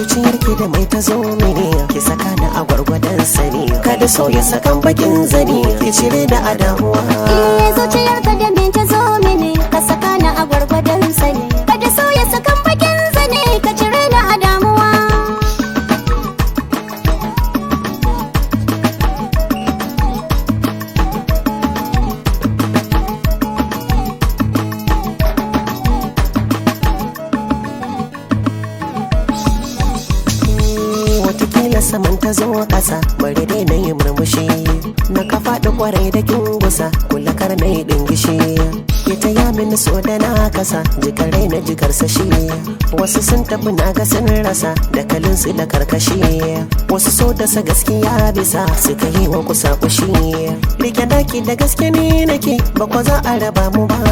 zuciyar ki da mai ta zo mini ki saka ni a gwargwadon sani kada so ya sakan bakin zani ki cire da adamuwa Eh zuciyarka da me ta zo mini ka saka ni a gwargwadon sani kada so ya sakan bakin zane ka cire ni a damuwa watakila saman ta zo ƙasa bari dai na yi murmushi na ka faɗi kwarai da kin gusa kula kar na yi ɗingishi ya ta ya mini so da na kasa jikarai na jikar sashi wasu sun tafi na ga sun rasa da kalin su da karkashi wasu so da sa gaskiya bisa suka yi wa kusa kushi rike daki da gaske ne nake ba kwa za a raba mu ba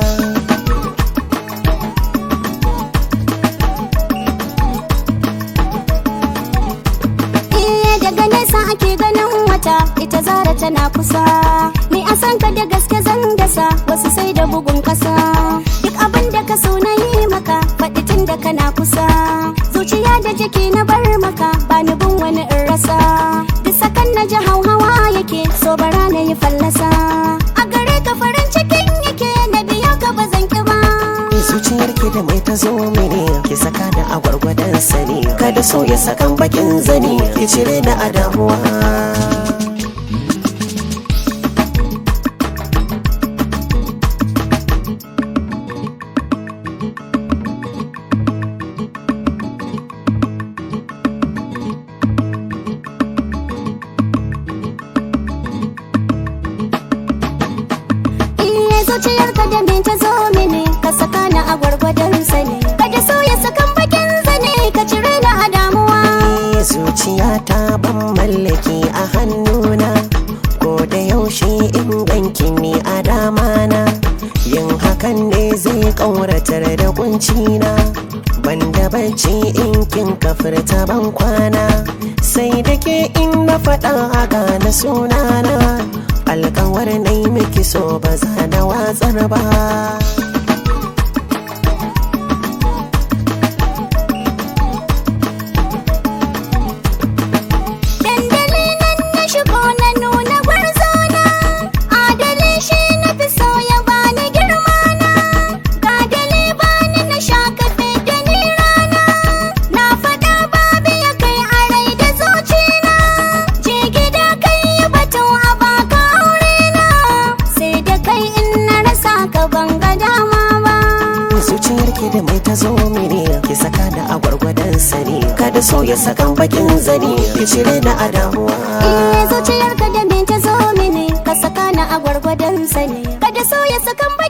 Eh daga nesa ake ganin wata ita zara tana kusa ni a san ka da gaske zan dasa wasu sai da bugun kasa duk abin da ka so na yi maka faɗi tun da kana kusa zuciya da jiki na bar maka ba ni bin wani in rasa duk sakan na ji hauhawa yake so bara na yi fallasa a gare ka farin cikin yake na biya ka ba zan ki ba zuciyar ki da mai ta zo mini ki saka da a gwargwadon sani kada so ya sakan bakin zani ki cire da adamuwa Iye zuciyarka da me ta zo mini ka saka ni a gwargwadon sani kada so ya sakan bakin zane ka cire ni a damuwa Ni zuciya ta ban mallaki a hannuna ko da yaushe in ganki ni a damana yin hakan ne zai ƙauratar da kuncina banda bacci in kin kafirta ban kwana sai da ke in na faɗa a gane sunana alkawar na yi miki so ba za da watsar ba dandali nan na shigo na nuna gwarzona adali shi na fi so ya bani girma na gadali bani na sha kafe da ni rana na faɗa babu ya kai a rai da zucina je gida kai yi batun a baka aure na sai da kai in na rasa ka ban ga dama ba zuciyar ki da mai ta zo mini ki saka da a gwargwadon sani kada so ya sakan bakin zani ki cire da adamuwa Iye zuciyarka da me ta zo mini ka saka ni a gwargwadon sani kada so ya sakan bai